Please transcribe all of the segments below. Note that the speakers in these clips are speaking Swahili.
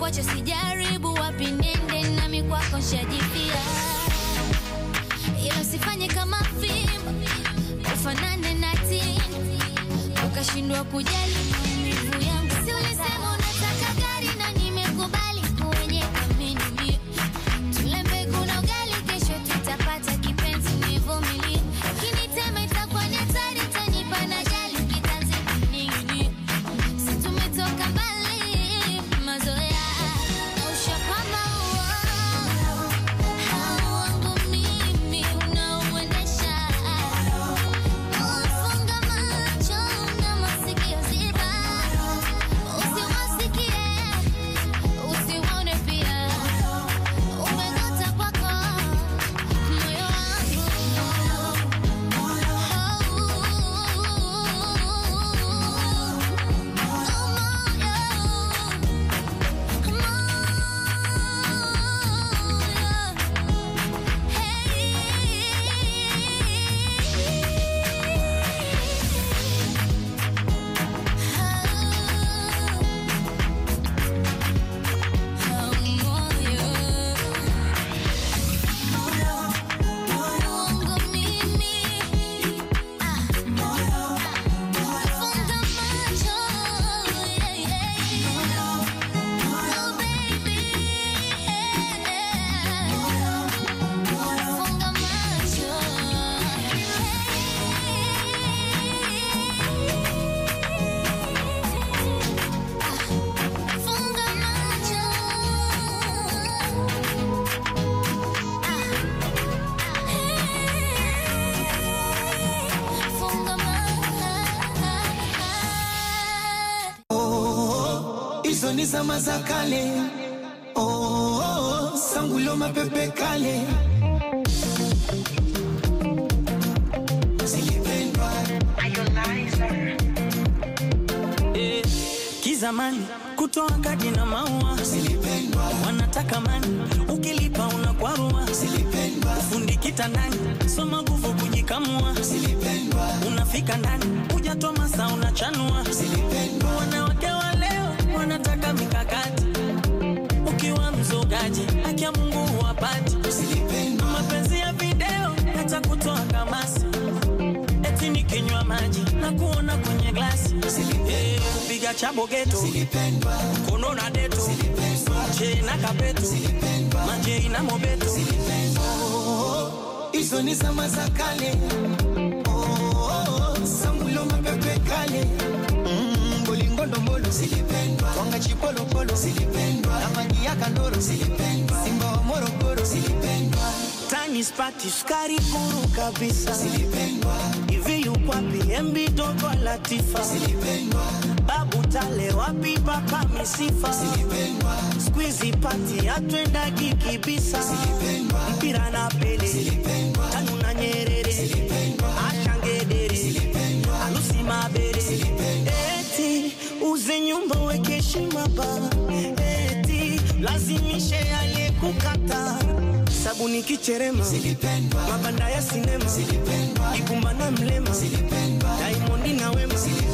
kukwacha sijaribu wapi nende nami kwako nshajipia ila usifanye kama fimbo ufanane na tini ukashindwa kujali maumivu yangu si ulisema unataka gari na nimekubali kwenye kamini tule mbegu na ugali kesho tutapata kipenzi nivumilie kinitema itakuwa ni hatari tanipa na jali kitanzi kuning'inia si tumetoka mbali mazoea na ushapamba uo wangu mimi unaouendesha Ufunga macho na masikio ziba, usiwasikie, usiwaone pia. Umeng'ata kwako moyo wangu. Funga macho Funga hizo ni zama za kale oh, oh, oh, sangulo mapepe kale zilipendwa Eh, kizamani kutoa kadi na maua zilipendwa wanataka mani ukilipa unakwarua zilipendwa fundi kitandani soma nguvu kujikamua zilipendwa unafika ndani hujatoa masa unachanua zilipendwa wanawake wa leo wanataka mikakati ukiwa mzogaji haki ya mungu huwapati zilipendwa mapenzi ya video hata kutoa kamasi eti nikinywa maji na kuona kwenye glasi Eh, piga chabo geto zilipendwa kono na deto che na kapeto manje na mobeto hizo ni zama za kale oh, oh, oh, sangulo mapepe kale Mm, bolingondo mbolo zilipendwa twanga chipolopolo zilipendwa na maji ya kandoro zilipendwa simba wa morogoro zilipendwa tani spati sukari kuru kabisa zilipendwa hivi yukwapi embi dogo latifa zilipendwa babu tale wapi papa misifa zilipendwa skuizi pati atwendagi kibisa zilipendwa mpira na pele zilipendwa tanu na nyerere ashangedere alusi mabere eti uze nyumba weke heshima ba eti lazimishe aliyekukata sabuni kicherema zilipendwa mabanda ya sinema zilipendwa ikumba na mlema zilipendwa daimondi na wema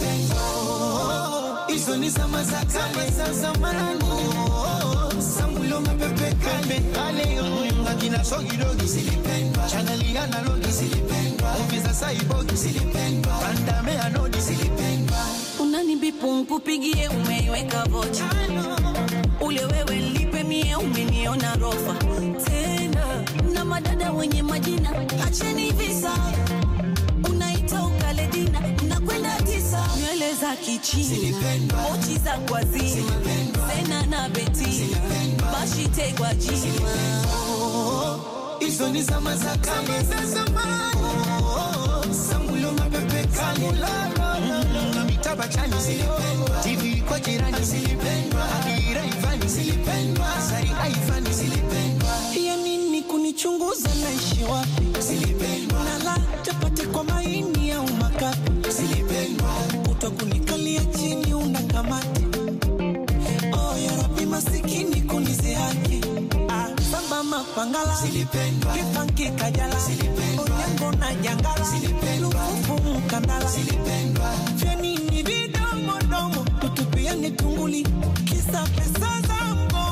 hizo ni zama za kale za zamani sangulo mapepe kale kale akina sogidogi zilipendwa chaneli analogi zilipendwa muvi za saibogi zilipendwa pandame anodi zilipendwa unanibipu nkupigie umeiweka vocha ule wewe lipe mie umeniona rofa tena na madada wenye majina acheni visa unaita ukaledina nakwenda tisa nywele za kichina Zilipendwa. mochi za kwazima Zilipendwa. sena na betina bashitegwa jima hizo ni zama za kale za zamani sangulo mapepe kale na mitaba chani zilipendwa tv kwa jirani zilipendwa adira ivani zilipendwa sari aivani zilipendwa ya nini kunichunguza naishi wapi zilipendwa nala chapati kwa maini au makapi zilipendwa kuto kunikalia chini una kamati oh, yarabi masikini kunizihaki ah, samba mapangala zilipendwa kifanki kajala Zilipendwa. onyango na jangala Zilipendwa. lufufu mkandala zilipendwa vyanini vidomodomo tutupiani tunguli kisa pesa za mgongo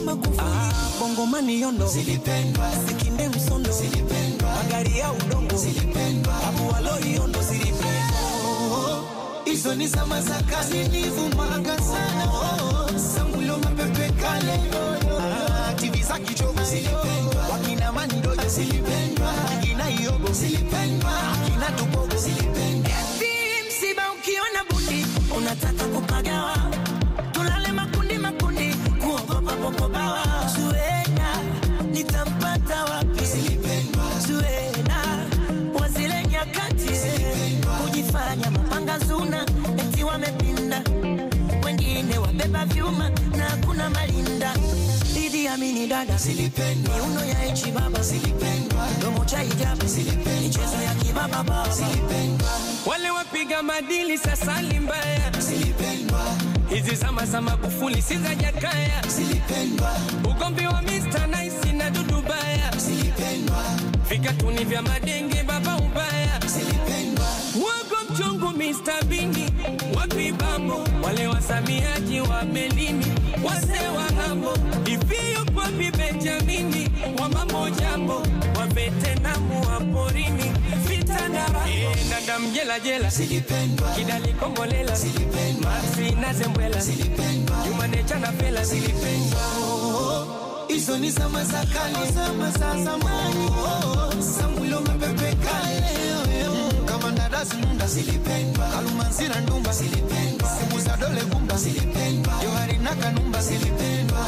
Magufuli ah, Bongomani yondo zilipendwa Sikinde msondo zilipendwa magari ya udongo zilipendwa Abu Waloi yondo zilipendwa hizo ni zama za kale nilivumaga sana oh, sangulo mapepe kale Ah, TV za kichogo zilipendwa wakina manidoja zilipendwa akina iogo zilipendwa akina tubogo zilipendwa Eti msiba ukiona bundi unataka kupagawa, tulale makundi makundi, kuogopa popobawa. Zuena nitampata wapi? Zuena wa zile nyakati kujifanya mapanga zuna, eti wamepinda, wengine wabeba vyuma na kuna malinda Idi Amini dada zilipendwa miuno ya echi baba zilipendwa domo cha hijabu michezo ya kibaba baba zilipendwa wale wapiga madili sasa ni mbaya. zilipendwa Hizi zama za Magufuli si za Jakaya, zilipendwa ugomvi wa Mr. Nice na Dudu Baya, zilipendwa vikatuni vya madenge baba ubaya, zilipendwa wago mchungu Mr. Bini wapi bambo, wale wasamiaji wa melini wase wa ng'ambo, ivio kwapi Benjamini wa mambo jambo, wa vetenamu wa porini vita na raha, Eh, dada mjela jela zilipendwa kidali kombolela zilipendwa Maxi na zembwela zilipendwa Jumanecha na pela zilipendwa hizo ni zama za kale zama za zamani oh, sangulo mapepe kale Mm, kama ndadazi nunda zilipendwa kalumanzira ndumba zilipendwa simu za dole gumba zilipendwa johari na kanumba zilipendwa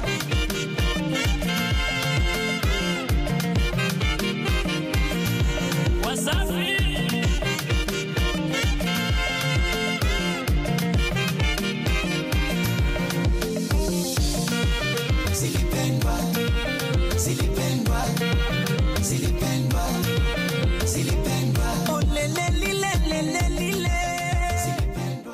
zilipendwa zilipendwa zilipendwa zilipendwa Oh, le, le, li, le, le, le, li, le. zilipendwa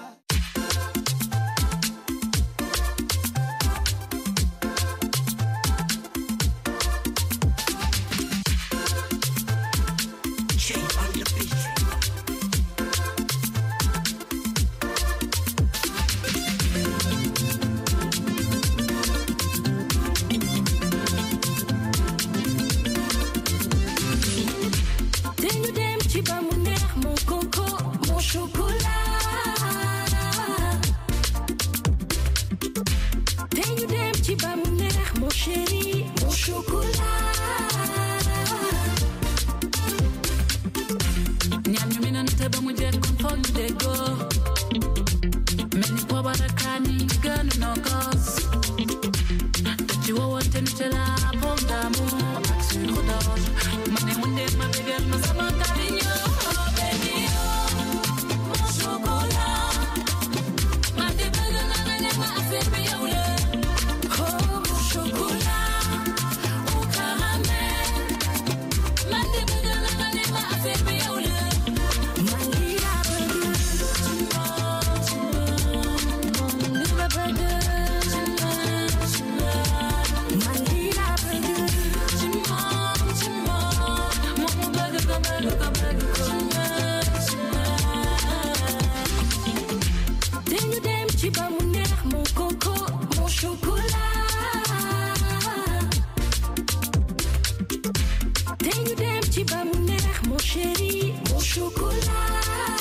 Tenho dem chiba mon neex mon coco mon chocolat Tenho dem chiba mon neex mon chéri mon chocolat ñam ñu minan te ba mu jeex kon foog ñu déggoo mel ni poobar ak kaani gënu noo kos te ci wowante ni te la pomme d'amour ak sucre d'or ma ne mu ndee ma bégal ma sama cariño oh baby oh mon chocolat ma di bëgg na nga ne ma affaire bi yow la Oh mon chocolat au caramel ma di bëgg na nga ne ma affaire bi yow la man lii laa bëgg Ni la bëgg man lii laa bëgg ci moom ci moom moom mu bëgg ko bëgg ko bëgg ko Tenho dem chiba mon neex mon coco mon chocolat Tenho dem chiba mon neex mon chéri mon chocolat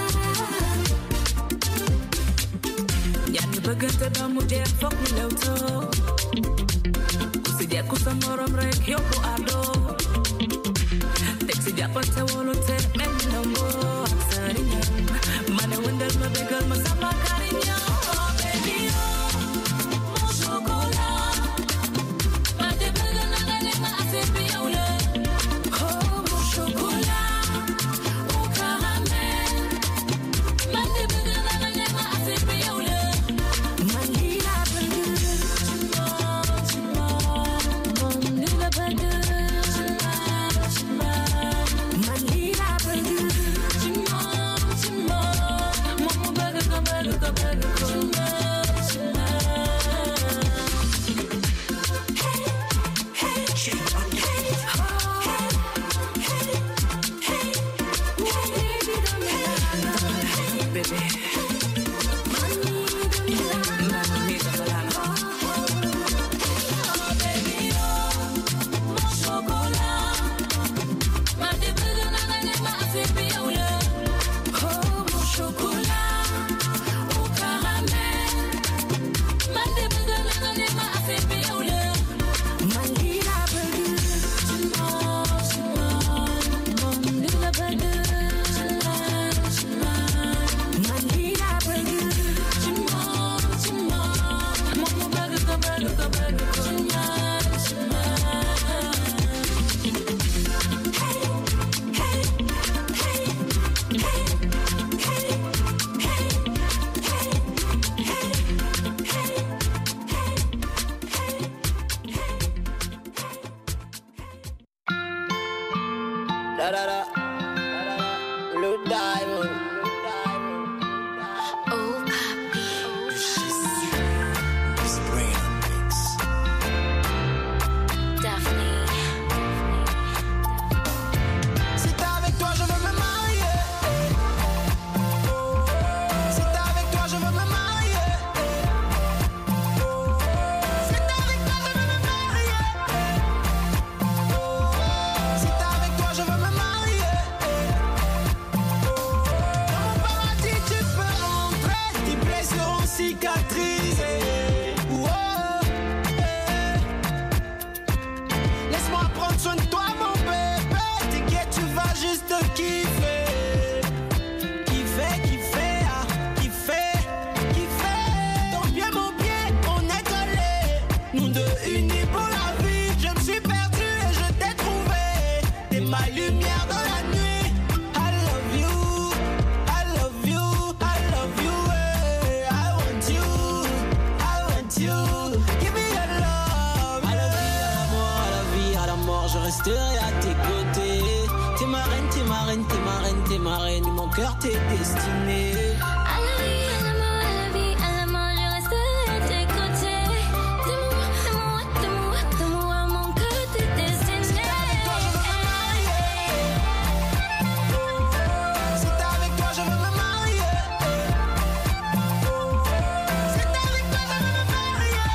yaa ngi bëggante ba mu jeex foog ñu lewtoo ku si jekku sa morom rek yóbbu àddo teg si jàppante wóolute mel ni ndombo ak sëriñam ma ne wëndal ma bégal ma sama kariñam oh baby oh mon chocolat ma de bëgg na nga ne ma affaire bi yow la Oh mon chocolat au caramel ma de bëgg na nga ne ma affaire bi yow la man lii laa bëgg man lii laa bëgg Moom mu bëgg ko bëgg ko bëgg ko Da da da. Blue diamond. Oh, papi. Daphne. Si t'es avec toi, je veux me marier. Si t'es avec toi, je veux me marier. Si t'es avec toi, je veux me marier. Si t'es avec toi, je veux me marier. Dans mon paradis, tu peux entrer. Tes blessures ont cicatrisé. Oh, eh. Laisse-moi prendre soin de toi, mon bébé. T'inquiète, tu vas juste kiffer. Kiffer, kiffer, ah, kiffer, kiffer. Ton pied, mon pied, on est collés. Nous deux unis pour la vie. Je me suis perdu et je t'ai trouvé. T'es ma lumière dans la nuit. I love you, I love you, I love you. eh. I want you, I want you. Give me your love. À la vie, à la mort, à la vie, à la mort, je resterai à tes côtés. T'es ma reine, t'es ma reine, t'es ma reine, t'es ma reine, mon cœur t'est destiné. À la vie, à la mort, à la vie, à la mort, je resterai à tes côtés. De moi, de moi, de moi, de moi, mon cœur t'est destiné. Si t'es avec toi, je veux me marier. Si t'es avec toi, je veux me marier.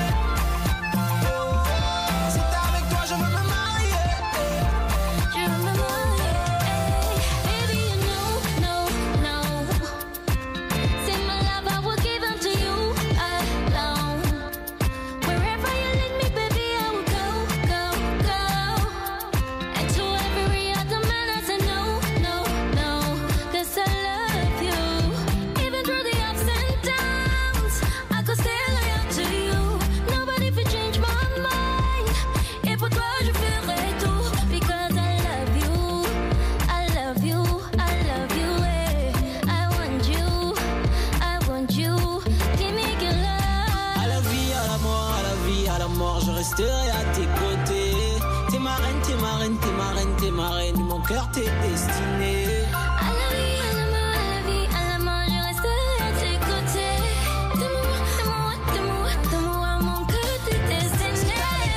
Si t'es avec toi, je veux me marier. Je veux me marier. Baby, you know, no, no. C'est my love, I will give unto you alone. Wherever you lead me, baby, I will go, go, go. And to every other man, I say no, no, no. 'Cause I love you. Even through the ups and downs, I could stay loyal to you. Nobody can change my mind. Et pour toi, je ferai tout. Because I love you. I love you. I love you. eh. I want you. I want you. Give me your love. À la vie, à la mort, à la vie, à la mort, je resterai à tes côtés. T'es ma reine, t'es ma reine, t'es ma reine, t'es ma reine, mon cœur t'est destiné. À la vie, à la mort, à la vie, à la mort, je resterai à tes côtés. De moi, de moi, de moi, de moi, mon cœur t'est destiné.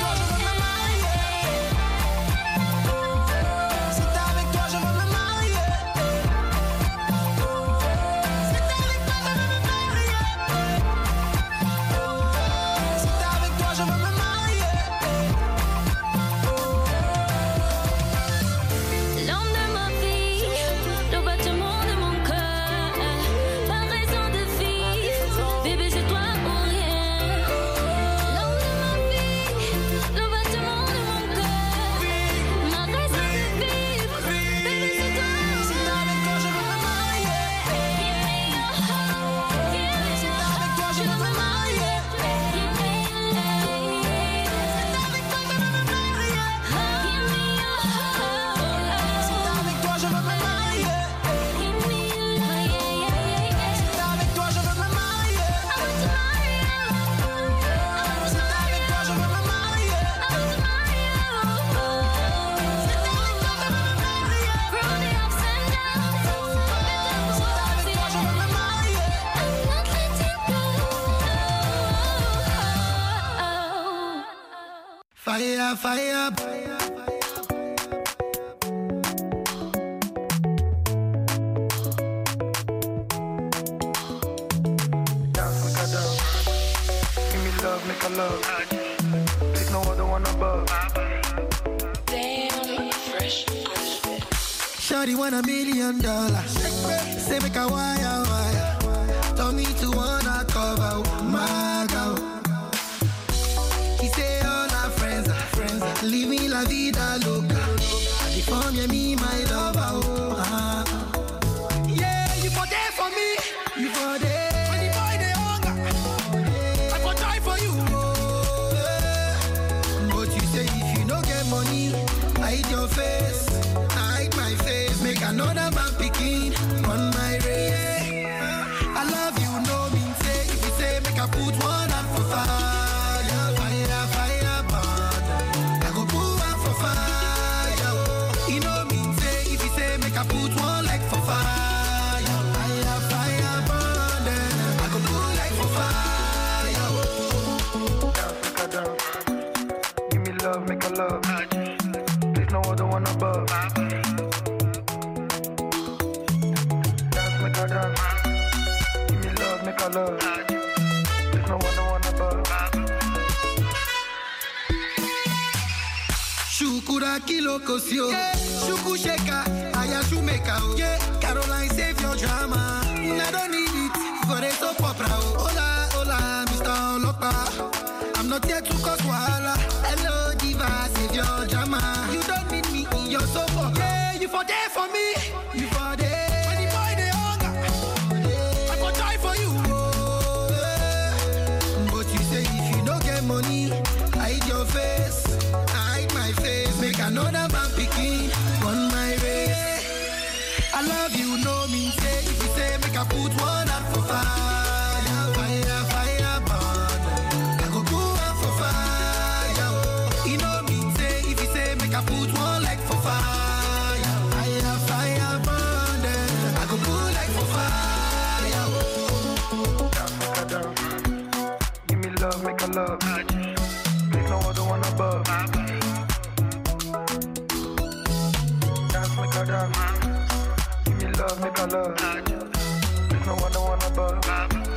Si t'es avec toi, je veux me marier. Si t'es avec toi, je veux me marier. Si t'es avec toi, je veux me marier. L'homme de ma vie, le battement de mon cœur, pas raison de vivre, bébé c'est toi ou rien. L'homme de ma vie, le battement de mon cœur, ma raison de vivre, bébé c'est toi ou Si t'es avec toi, je veux me marier. Give me your heart, give me Si your t'es avec toi, je veux me marier. Give me your love, Avec toi, je veux me marier. give me your heart, Si t'es avec toi, je veux me marier. give me your love, yeah, yeah, yeah, yeah. Si t'es avec toi, je veux me marier. I want to marry you. Si t'es avec toi, je veux me marier. I want to marry you. Si t'es avec toi, je veux me marier. Through the ups and downs, Si t'es avec toi, je veux me marier. I'm not letting go. Fire, fire. Dance like I dance. Give me love, make a love. There's no other one above. Shawty want a million dollars. Say make a wire wire. Tell me to wanna cover my girl. He say all our friends are friends. are Living la vida loca. Before me, me my lover. Oh, ah. Yeah, you for there for me. You for there. When the boy they hunger, I for die for you. Oh, yeah. But you say if you no get money, hide your face, hide my face, make another man picking on my race. I love you, no mean say if you say make I put one hand for fire, fire, fire, burn. I go put one for fire. oh. You know mean say love. There's no other one above. Dance, make a dance. Give me love, make a love. There's no other one above. Shukura kilo kosio. Shuku sheka, aya shumeka o. Yeah, Caroline save your drama. I don't need it for the soap opera o. Hola, hola, Mr. Olopa. I'm not here to cause wahala. Hello, diva, save your drama. You don't need me in your soap opera. Yeah, you for there for me. You for there. When the boy dey hunger, I go die for you. Oh, yeah. But you say if you don't get money, hide your face. I hide my face. Make another man picking on my race. I love you, no mean say. If you say make I put one out for fire, fire, fire, burn. I go put one for fire. Oh. You know mean say. If you say make I put one like for fire, fire, fire, burn. Then I go put like for fire. Oh. Dance, make a dance. Give me love, make a love. There's no other one above. Dance, make a dance. Give me love, make a love. There's no other one above.